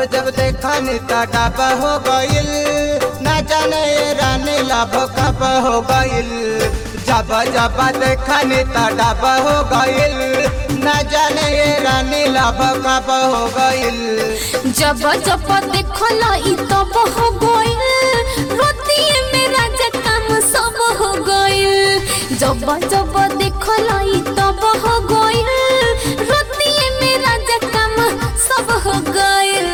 जब देखनी तड़प हो गइल न जाने ये रानी लब कब हो गइल जब जब देखनी तड़प हो गइल न जाने ये रानी लब कब हो गइल जब जब देखल ई तब हो गइल रोतिए में राजा काम सब हो गइल जब जब देखल ई तब हो गइल रोतिए में राजा काम सब हो गइल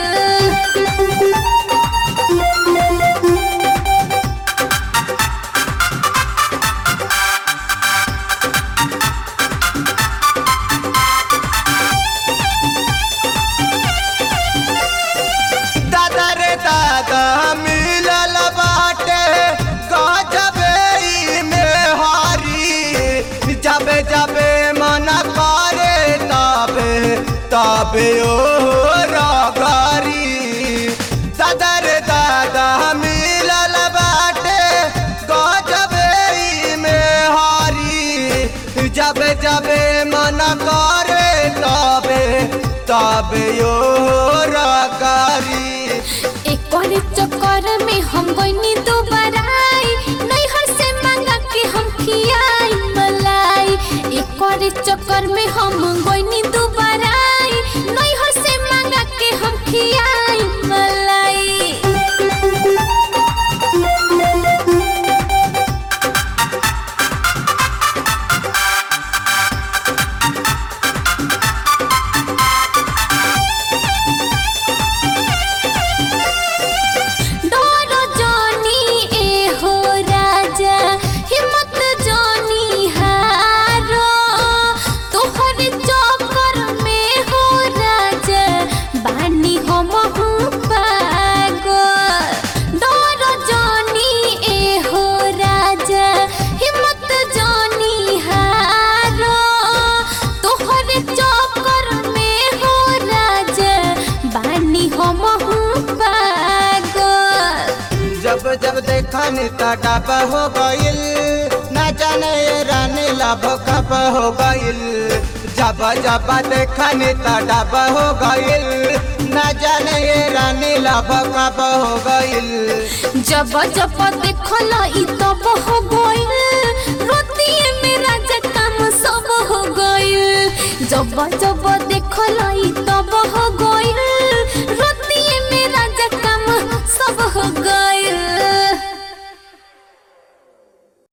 दादा रे दादा मिलल बाटे गजबे ई में हारी जबे जबे मन करे तबे तबे ओ रगारी दादा रे दादा मिलल बाटे गजबे ई में हारी जबे जबे मन करे तबे तबे ओ रगारी एक और चक्कर में हम गइनी दोबारा नैहर से मांगा के हम खियाई मलाई एक और चक्कर में हम गइनी दोबारा नैहर से मांगा के हम खियाई मलाई डर जानी ए हो राजा हिम्मत जानी हारो तोहर चक्कर में हो राजा बानी हम हूँ पागल डर जानी ए हो राजा हिम्मत जानी हारो तोहर चक्कर में हो राजा बानी हम हूँ पागल जब जब देखनी तड़प हो गइल न जाने ये रानी लब कब हो गइल जब जब देखनी तड़प हो गइल न जाने ये रानी लब कब हो गइल जब जब देखल ई तब हो गइल रोतिए में राजा काम सब हो गइल जब जब देखल ई तब हो गइल